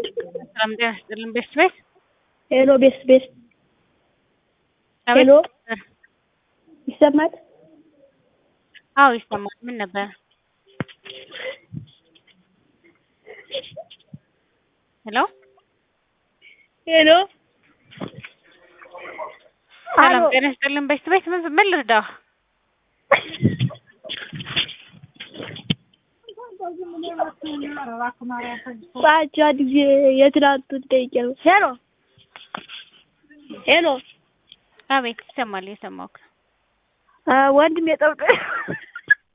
ሰላም ጤና ይስጥልን ቤስት ቤት ሄሎ ቤስት ቤስት ሄሎ ይሰማል? አዎ ይሰማል። ምን ነበር? ሄሎ ሄሎ ሰላም አሎ ጤና ይስጥልን ቤስት ቤት ምን ምን ልርዳህ? ባቻ ጊዜ የትናንቱን ጠይቄ ነው። ሄሎ ሄሎ አቤት ይሰማል። እየሰማሁህ ነው። አ ወንድም የጠብቀ